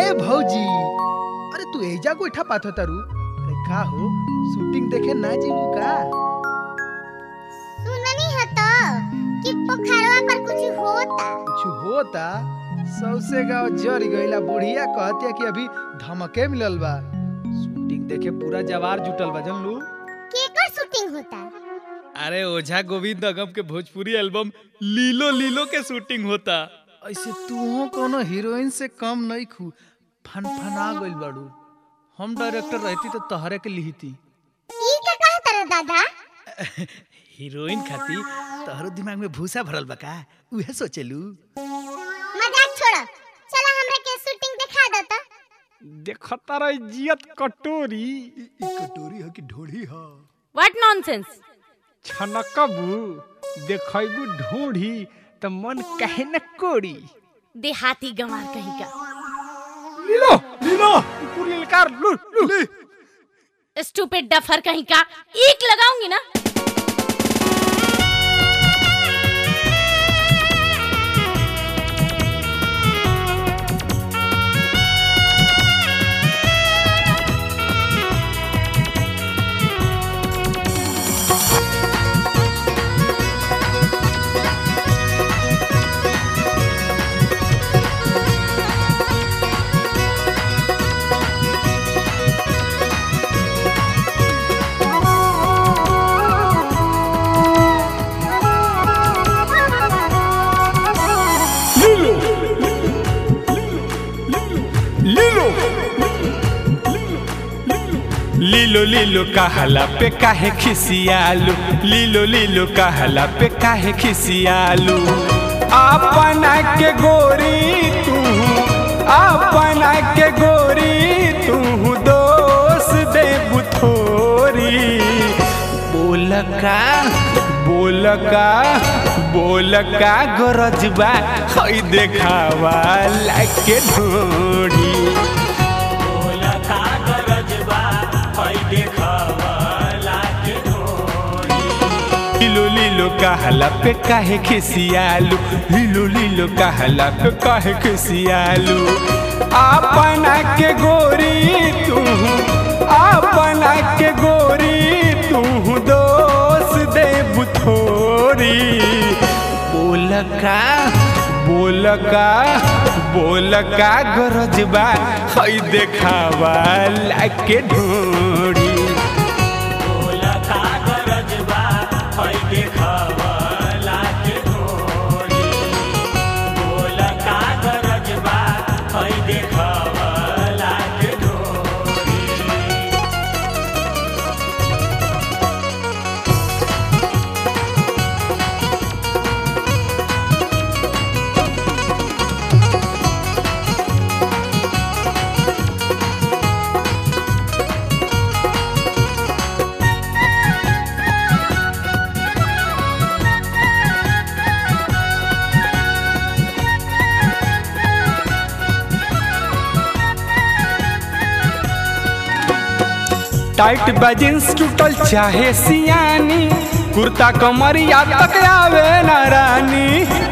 ए भौजी अरे तू एजा गोइठा पाथो तारू अरे का हो शूटिंग देखे ना जीवू का सुननी है तो कि पोखरवा पर कुछ होता कुछ होता सौसे गाँव जर गईला बुढ़िया कहतिया कि अभी धमके मिलल बा शूटिंग देखे पूरा जवार जुटल बा जानलू केकर शूटिंग होता अरे ओझा गोविंद अगम के भोजपुरी एल्बम लीलो लीलो के शूटिंग होता ऐसे तू कोनो हीरोइन से कम नहीं खू फनफना गइल बाड़ू हम डायरेक्टर रहती तो तहरे के लिहिती ई का कहा तरह दादा हीरोइन खाती तहरो दिमाग में भूसा भरल बा का उहे सोचलू मजाक छोड़ो चलो हमरा के शूटिंग दिखा दो तो देखता रही जियत कटोरी ई कटोरी ह कि ढोड़ी ह व्हाट नॉनसेंस छनकबू देखबू ढूंढी त मन कहे न कोड़ी देहाती गंवार कहीं का लीलो लीलो पूरी लकार लू लू स्टूपिड डफर कहीं का ईक लगाऊंगी ना लीलो लीलो लीलो लीलो कहला पे काहे खिसियालू लीलो लीलो कहला पे काहे खिसियालू अपना के गोरी तू अपना के गोरी तू दोष दे बुथोरी बोल का बोल का बोल का गरजबा हई देखावा लाके ढोड़ी लीलो लीलो कहला पे काहे खिसियालू लीलो लीलो कहला पे काहे खिसियालू अपना के गोरी तू अपना के गोरी तू दोष दे बुथोरी बोल का बोल का बोल का गरजबा हई देखावा लाके ढोड़ी टाइट बजिंस टूटल चाहे सियानी कुर्ता कमरिया तक आवे न रानी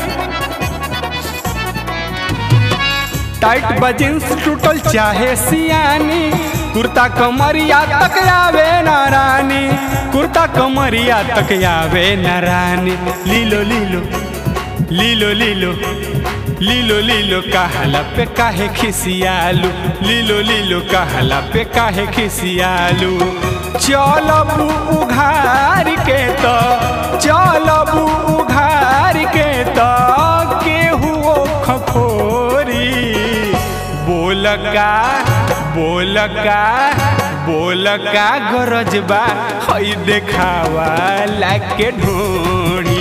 टाइट बजिंस टूटल चाहे सियानी कुर्ता कमरिया तक आवे न रानी कुर्ता कमरिया तक आवे न रानी लीलो लीलो लीलो लीलो लीलो लीलो कहला पे काहे खिसियालू लीलो लीलो कहला पे काहे खिसियालू चलबू उघार के तो चलबू उघार के तो केहू खखोरी बोल का बोल का बोल का गरजबा हई देखावा लाके ढोड़ी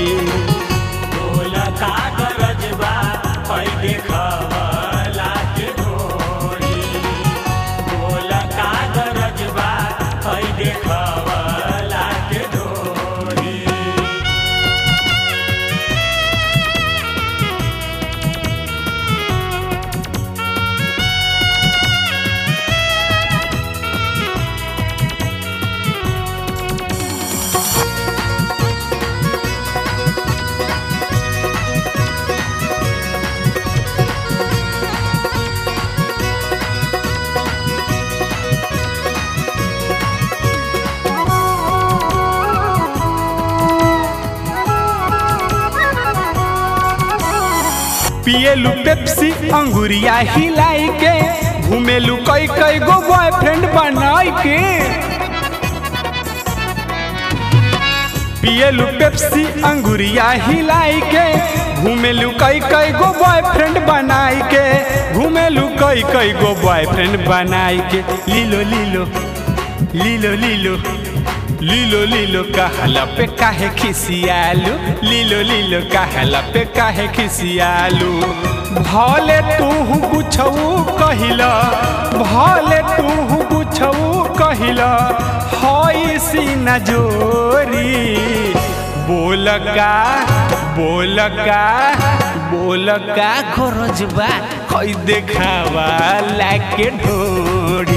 पिएलू पेप्सी अंगुरिया हिलाई के घूमेलू कई कई गो बॉयफ्रेंड बनाई के पिएलू पेप्सी अंगुरिया हिलाई के घूमेलू कई कई गो बॉयफ्रेंड बनाई के घूमेलू कई कई गो बॉयफ्रेंड बनाई के लीलो लीलो लीलो लीलो लीलो लीलो कहला पे काहे खिसियालू लीलो लीलो कहला पे काहे खिसियालू भले तू कुछऊ कहिला भले तू कुछऊ कहिला हई सीना जोरी बोलका बोलका बोलका खरजबा हई देखावा लाके ढोरी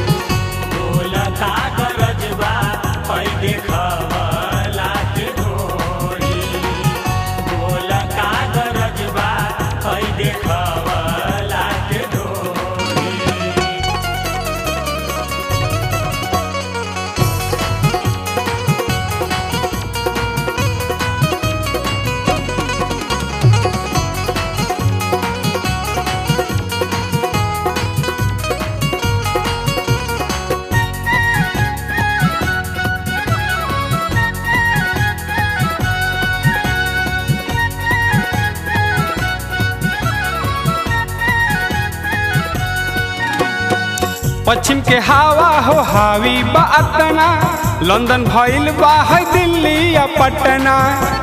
पश्चिम के हवा हो हावी बा अतना लंदन भइल बा है दिल्ली या पटना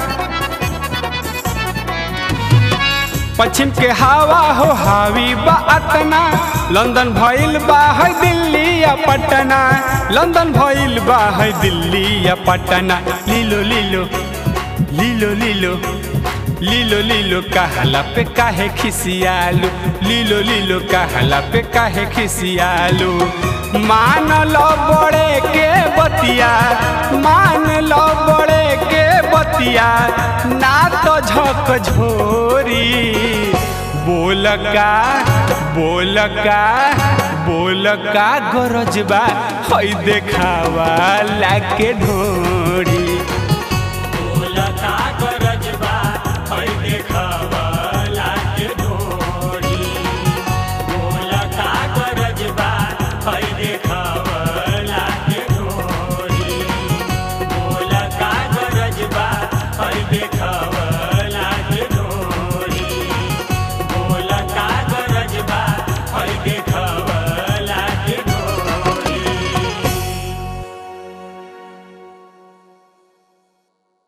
पश्चिम के हवा हो हावी बा अतना लंदन भइल बा है दिल्ली या पटना लंदन भइल बा है दिल्ली या पटना लीलो लीलो लीलो लीलो लीलो लीलो कहला पे काहे खिसियालू लीलो लीलो कहला पे काहे खिसियालू मान लो बड़े के बतिया मान लो बड़े के बतिया ना तो झक झोरी बोलका बोलका बोलका गरजबा हई देखावा लाके ढोरी